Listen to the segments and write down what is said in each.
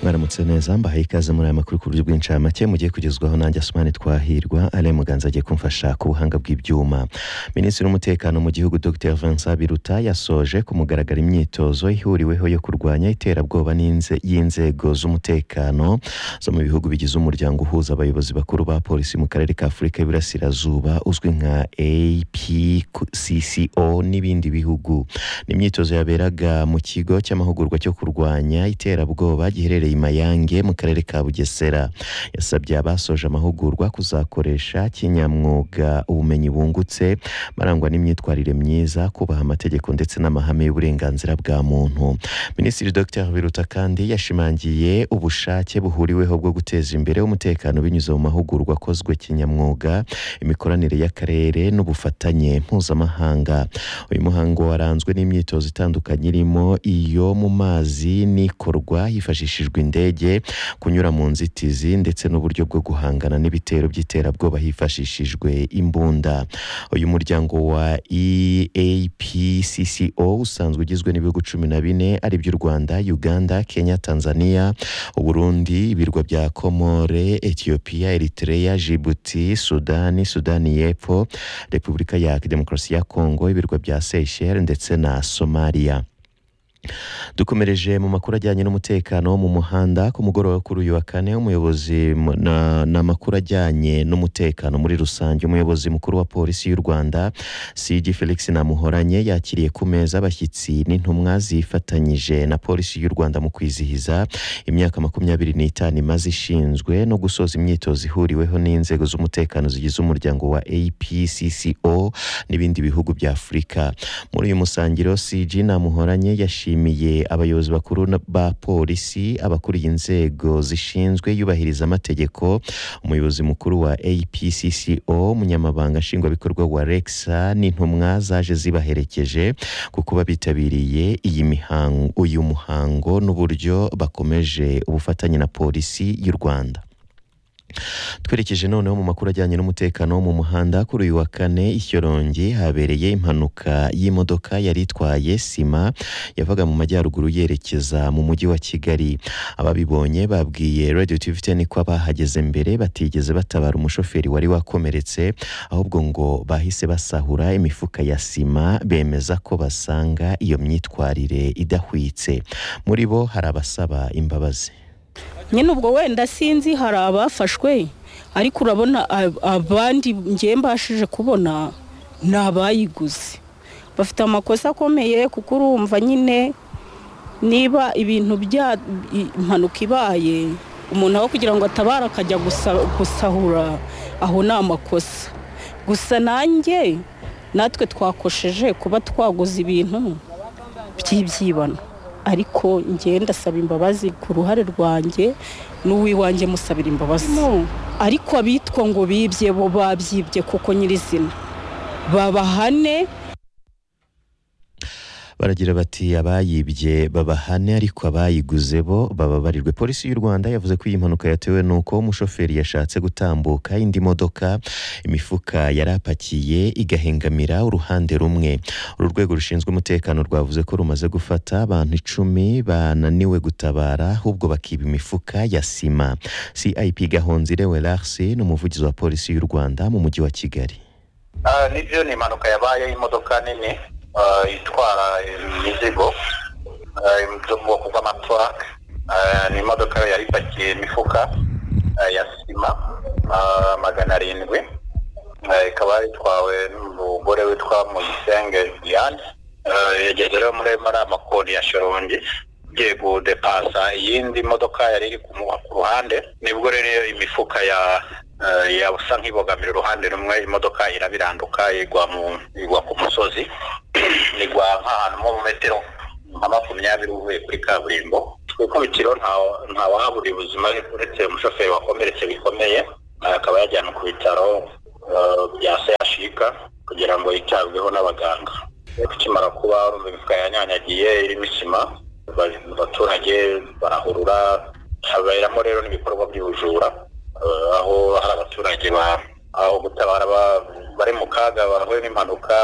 mwaramutse neza mbahaye ikaze muri aya makuru ku buryo bw'incamake mugiye kugezwaho nanjye asumani twahirwa ari muganza agiye kumfasha ku buhanga bw'ibyuma minisitiri w'umutekano mu gihugu dr vincent biruta yasoje ku mugaragaro imyitozo ihuriweho yo kurwanya iterabwoba n'inze- y'inzego z'umutekano zo mu bihugu bigize umuryango uhuza abayobozi bakuru ba polisi mu karere ka afurika y'iburasirazuba uzwi nka apcco n'ibindi bihugu ni imyitozo yaberaga mu kigo cy'amahugurwa cyo kurwanya iterabwoba giherereye i mayange mu karere ka bugesera yasabye abasoje amahugurwa kuzakoresha kinyamwuga ubumenyi bungutse barangwa n'imyitwarire myiza kubaha amategeko ndetse n'amahame y'uburenganzira bwa muntu minisitiri dr biruta kandi yashimangiye ubushake buhuriweho bwo guteza imbere umutekano binyuze mu mahugurwa akozwe kinyamwuga imikoranire y'akarere n'ubufatanye mpuzamahanga uyu muhango waranzwe n'imyitozo itandukanye irimo iyo mu mazi n'ikorwa hifashishijwe indege kunyura mu nzitizi ndetse n'uburyo bwo guhangana n'ibitero by'iterabwoba hifashishijwe imbunda uyu muryango wa eapcco usanzwe ugizwe n'ibihugu cumi na bine ari by'u rwanda uganda kenya tanzania uburundi ibirwa bya komore etiyopiya eritrea jibuti sudani sudani y'epfo repubulika ya demokarasi ya kongo ibirwa bya seychelles ndetse na somaliya dukomereje mu makuru ajyanye n'umutekano wo mu muhanda ku mugoroba kuri uyu wa kane umuyobozi mu- na- ni amakuru ajyanye n'umutekano muri rusange umuyobozi mukuru wa polisi y'u rwanda cg felix namuhoranye yakiriye ku meza abashyitsi n'intumwa zifatanyije na polisi y'u rwanda mu kwizihiza imyaka makumyabiri n'itanu imaze ishinzwe no gusoza imyitozo ihuriweho n'inzego z'umutekano zigize umuryango wa apcco n'ibindi bihugu bya afurika muri uyu musangiro cg namuhoranye yashimiye abayobozi bakuru na- ba polisi abakuriye inzego zishinzwe yubahiriza amategeko umuyobozi mukuru wa apcco umunyamabanga nshingwabikorwa wa rexa n'intumwa zaje zibaherekeje ku kuba bitabiriye iyi mihango uyu muhango n'uburyo bakomeje ubufatanye na polisi y'u rwanda twerekeje noneho mu makuru ajyanye n'umutekano wo mu muhanda kuri uyu wa kane i shyorongi habereye impanuka y'imodoka yari itwaye sima yavaga mu majyaruguru yerekeza mu mujyi wa kigali ababibonye babwiye radio tv ten ko abahageze mbere batigeze batabara umushoferi wari wakomeretse ahubwo ngo bahise basahura imifuka ya sima bemeza ko basanga iyo myitwarire idahwitse muri bo hari abasaba imbabazi nyine ubwo wenda sinzi hari abafashwe ariko urabona ab- abandi ngiye mbashije kubona ni abayiguze bafite amakosa akomeye kuko urumva nyine niba ibintu bya i- impanuka ibaye umuntu aho kugira ngo atabare akajya gusa- gusahura aho ni amakosa gusa nanjye natwe twakosheje kuba twaguze ibintu by'ibyibano ariko njyewe ndasaba imbabazi ku ruhare rwanjye n'uwiwanjye musabira imbabazi ariko abitwa ngo bibye bo babyibye kuko nyirizina babahane baragira bati abayibye babahane ariko abayiguze bo bababarirwe polisi y'u rwanda yavuze ko iyi mpanuka yatewe n'uko umushoferi yashatse gutambuka indi modoka imifuka yari apakiye igahengamira uruhande rumwe uru rwego rushinzwe umutekano rwavuze ko rumaze gufata abantu icumi bananiwe gutabara ahubwo bakiba imifuka ya sima cip gahonzire welarse ni umuvugizi wa polisi y'u rwanda mu mujyi wa kigali Ah, nibyo ni impanuka yabaye y'imodoka nini ah, itwara imizigo ah, zo mu bwoko bw'amatwaka ni imodoka yari ipakiye imifuka ah, ya sima ah, magana arindwi Ah, ikaba itwawe n'umugore witwa muyisenge diane Ah, yageze rero muri muri amakoni ya shorongi igiye gudepasa iyindi modoka yari iri kumuha ku ruhande nibwo rero iyo imifuka ya eh, yasa nk'ibogamira uruhande rumwe imodoka irabiranduka igwa mu igwa ku musozi igwa nk'ahantu nko mu metero nka makumyabiri uvuye kuri kaburimbo ku ikubitiro nta- nta wahabura ubuzima uretse umushoferi wakomeretse bikomeye eh, akaba yajyanwe ku bitaro eh, bya sehashika kugira ngo yitabweho n'abaganga ikimara kuba urumva imifuka yanyanyagiye irimo isima ba- abaturage barahurura haberamo rero n'ibikorwa by'ubujura eh, aho hari abaturage ba- aho gutabara ba- bari mu kaga bahuye n'impanuka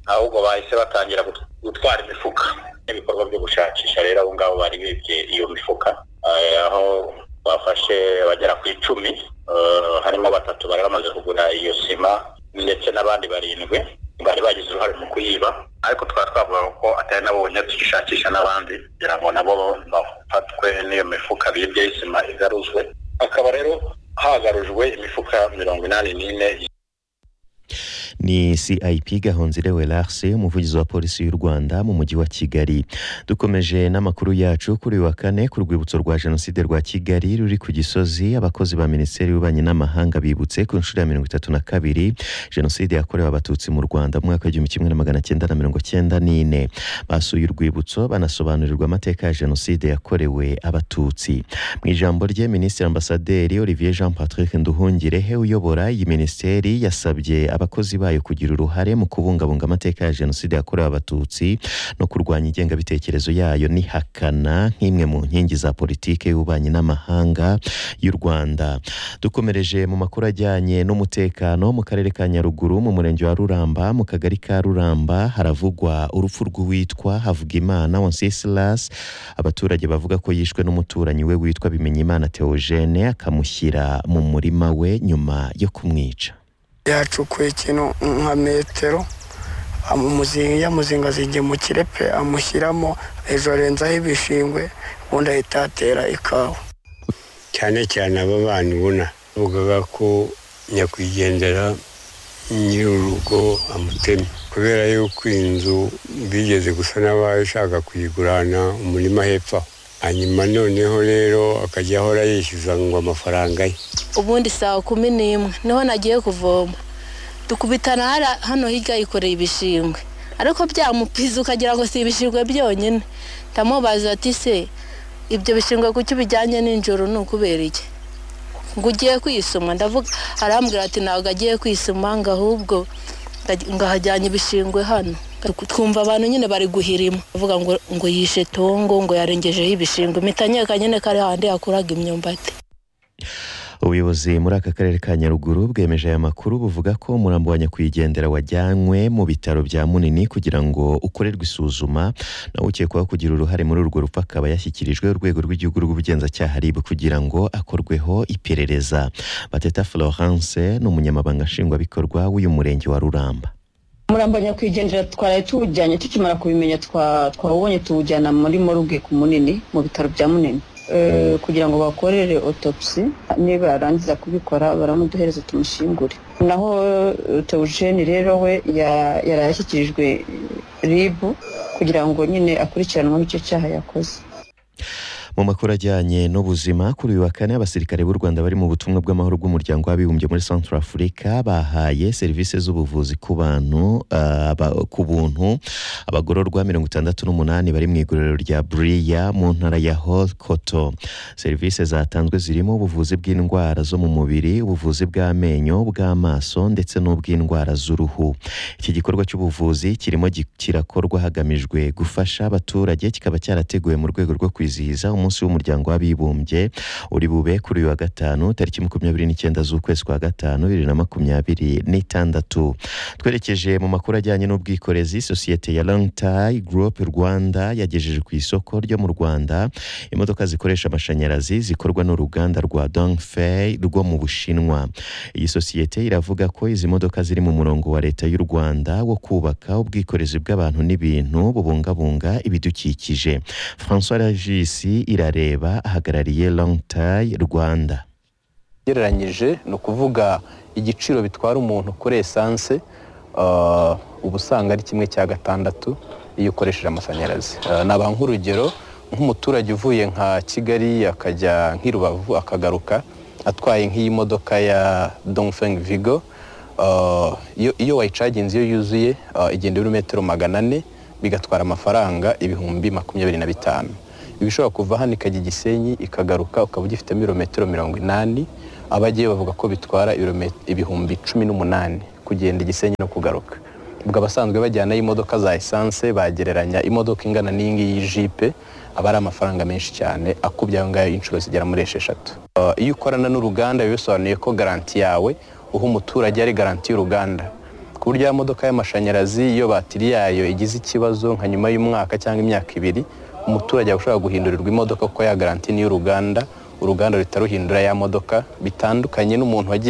ahubwo bahise batangira gut- gutwara imifuka n'ibikorwa byo gushakisha rero abo ngabo bari bibye iyo mifuka eh, aho bafashe bagera ku icumi eh, harimo batatu bari bamaze kugura iyo sima ndetse n'abandi barindwi bari bagize uruhare mu kuyiba ariko twari twavuga ko atari nabo bonyine tuyishakisha n'abandi kugira ngo nabo bafatwe n'iyo mifuka bibye y'isima igaruzwe hakaba rero hagarujwe imifuka mirongo inani n'ine ni cip gahonzire welarse umuvugizi wa polisi y'u rwanda mu mujyi wa kigali dukomeje n'amakuru yacu kuri uyu wa kane ku rwibutso rwa jenoside rwa kigali ruri ku gisozi abakozi ba minisiteri y'ububanyi n'amahanga bibutse ku nshuro ya mirongo itatu na kabiri jenoside yakorewe abatutsi mu rwanda mu mwaka w'igihumbi kimwe na magana cyenda na mirongo cyenda n'ine basuye urwibutso banasobanurirwa amateka ya jenoside yakorewe abatutsi mu ijambo rye minisitiri ambasaderi olivier jean patrick nduhungirehe uyobora iyi minisiteri yasabye abakozi bayo kugira uruhare mu kubungabunga amateka ya jenoside yakorewe abatutsi no kurwanya ingengabitekerezo yayo n'ihakana nk'imwe mu nkingi za politiki y'ububanyi n'amahanga y'u rwanda dukomereje mu makuru ajyanye n'umutekano mu karere ka nyaruguru mu murenge wa ruramba mu kagari ka ruramba haravugwa urupfu rw'uwitwa havugimana wansisilas abaturage bavuga ko yishwe n'umuturanyi we witwa bimenyimana theogene akamushyira mu murima we nyuma yo kumwica yacukuye ikintu nka metero amumuzinga yamuzinga azingiye mu kirepe amushyiramo hejuru arenzaho ibishingwe ubundi ahita atera ikawa cyane cyane aba bana ubona bavugaga ko nyakwigendera nyir'urugo amutemye kubera yuko inzu bigeze gusa n'abashaka kuyigurana umurima hepfo aho hanyuma noneho rero akajya ahora yishyuza ngo amafaranga ye ubundi saa kumi n'imwe niho nagiye kuvoma dukubitana hara- hano hirya yikoreye ibishingwe ariko byamupiza ukagira ngo si ibishingwe byonyine ndamubaza ati se ibyo bishingwe kuki ubijyanye n'injoro ni ukubera iki ngo ugiye kwisuma ndavuga arambwira ati ntabwo agiye kwisuma ngo ahubwo ndaji- ngo ahajyanye ibishingwe hano twumva abantu nyine bari guhirima bavuga ngo ngo yishe tongo ngo yarengejeho ibishingwe impita nyeka nyine kari handi yakuraga imyumbati ubuyobozi muri aka karere ka nyaruguru bwemeje aya makuru buvuga ko umurambo wa nyakwigendera wajyanywe mu bitaro bya munini kugira ngo ukorerwe isuzuma nawe ukekwaho kugira uruhare muri urwo rupfu akaba yashyikirijwe urwego rw'igihugu rw'ubugenzacyaha rib kugira ngo akorweho iperereza bateta florence ni umunyamabanga nshingwabikorwa w'uyu murenge wa ruramba umurambo nyakwigendera twaraye tuwujyanye tukimara kubimenya twa- twawubonye tuwujyana muri moruge ku munini mu bitaro bya munini Eh, kugira ngo bakorere otopsi niba yarangiza kubikora baramuduhereze tumushingure naho eh, teogene rero we ya- yari yashyikirijwe ribu kugira ngo nyine akurikiranwe icyo cyaha yakoze mu makuru ajyanye n'ubuzima kuri uyu wa kane abasirikare b'u rwanda bari mu butumwa bw'amahoro bw'umuryango w'abibumbye muri centre africa bahaye serivisi z'ubuvuzi ku bantu ah, aba- ku buntu abagororwa mirongo itandatu n'umunani bari mu igororero rya buriya mu ntara ya hokoto serivisi zatanzwe zirimo ubuvuzi bw'indwara zo mu mubiri ubuvuzi bw'amenyo ubw'amaso ndetse n'ubw'indwara z'uruhu iki gikorwa cy'ubuvuzi kirimo gi- kirakorwa hagamijwe gufasha abaturage kikaba cyarateguwe mu rwego rwo kwizihiza umunsi w'umuryango w'abibumbye uri bube kuri uyu wa gatanu tariki makumyabiri n'icyenda z'ukwezi kwa gatanu bibiri na makumyabiri n'itandatu twerekeje mu makuru ajyanye n'ubwikorezi sosiyete ya longtai group rwanda yagejeje ku isoko ryo mu rwanda imodoka zikoresha amashanyarazi zikorwa n'uruganda rwa dongfei rwo mu bushinwa iyi sosiyete iravuga ko izi modoka ziri mu murongo wa leta y'u rwanda wo kubaka ubwikorezi bw'abantu n'ibintu bubungabunga ibidukikije françois ragisi irareba ahagarariye longtai rwanda ugereranyije ni ukuvuga igiciro bitwara umuntu kuri esanse ah, uba usanga ari kimwe cya gatandatu iyo ukoresheje amashanyarazi Ah, naba nk'urugero nk'umuturage uvuye nka kigali akajya nk'i rubavu akagaruka atwaye nk'iyi modoka ya dongfeng vigo Ah, iyo- iyo wayicaginze iyo yuzuye ah, igenda ibirometero magana ane bigatwara amafaranga ibihumbi makumyabiri na bitanu iba ishobora kuva hano ikajya i gisenyi ikagaruka ukaba ugifitemo ibirometero mirongo inani abagiye bavuga ko bitwara ibirome- ibihumbi cumi n'umunani kugenda i gisenyi no kugaruka ubwo abasanzwe bajyanayo imodoka za esanse bagereranya imodoka ingana n'iyi ngiyi y'ijipe aba ari amafaranga menshi cyane akubye ayo ngayo inshuro zigera muri esheshatu Uh, iyo ukorana n'uruganda biba bisobanuye ko garanti yawe uha umuturage ari garanti y'uruganda ku buryo ya modoka y'amashanyarazi iyo batiri yayo igize ikibazo nka nyuma y'umwaka cyangwa imyaka ibiri umuturage ashobora guhindurirwa imodoka kuko ya garanti ni iy'uruganda uruganda ruhita ruhindura ya modoka bitandukanye n'umuntu wagiye